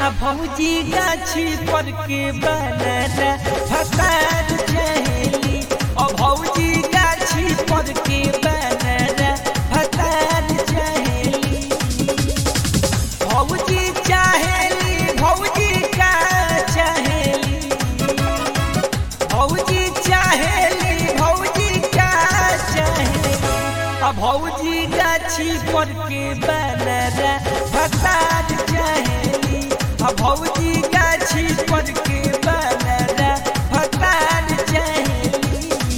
आ भौजी गाछी पर के बनाना भसार चहेली आ भौजी गाछी पर के बनाना भसार चहेली भौजी चाहेली भौजी का चाहेली भौजी चाहेली भौजी का चाहेली आ भौजी गाछी पर के बनाना भसार चाहेली आ भौजी गाछी पर के बनाना भसार चाहेली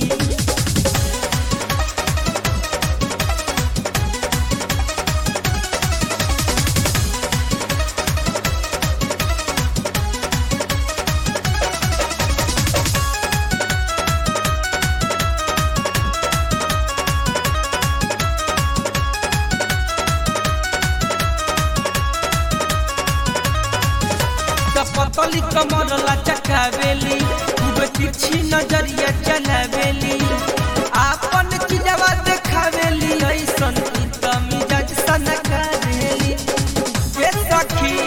पतली कमर लचकावेली खूब तिरछी नजरिया चलावेली आपन चिजवा देखावेली ऐसन की त मिजाज सनकावेली ए सखी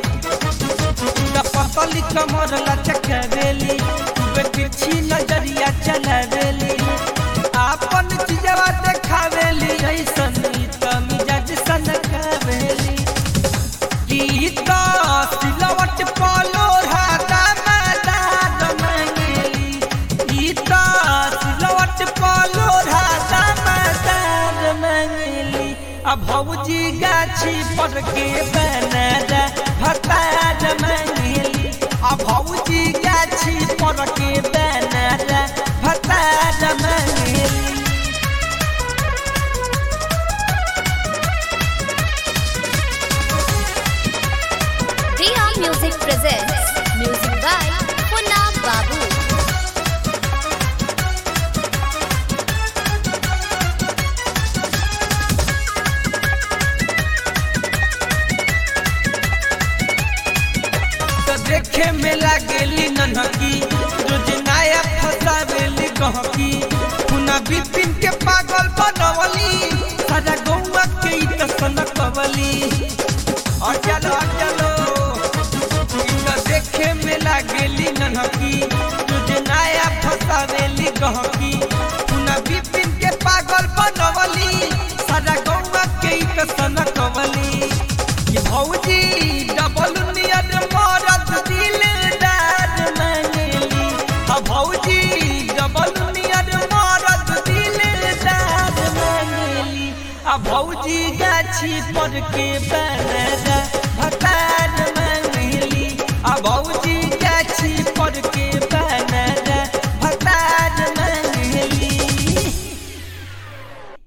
त पतली कमर लचकावेली खूब तिरछी नजरिया चलावेली आपन चिजवा देखावेली ऐसन की त मिजाज सनकावेली गीता सिलवट पालो राधा मैदान मंगेली गीता सिलवट पालो राधा मैदान मंगेली आ भौजी गाछी पर के बनाना भतार मंगेली आ भौजी गाछी पर के बनाना भतार Mangeli Dia Music presents music by Punna Babu. तो देखे में लागेली नन्हकी रोज नया फसावेली गहकी पुना बिपिन के पागल बनवली सारा गौवा के ई त सनकवली और चलो और चलो ई तो देखे में लागेली नन्हकी रोज नया फसावेली गहकी पुना बिपिन के पागल बनवली सारा गौवा के ई त सनकवली कि भौजी डबल नियत मरद दिलदार मंगली आ भौजी डबल नियत मरद दिलदार मंगली आ भौजी गाछी पर के बनरा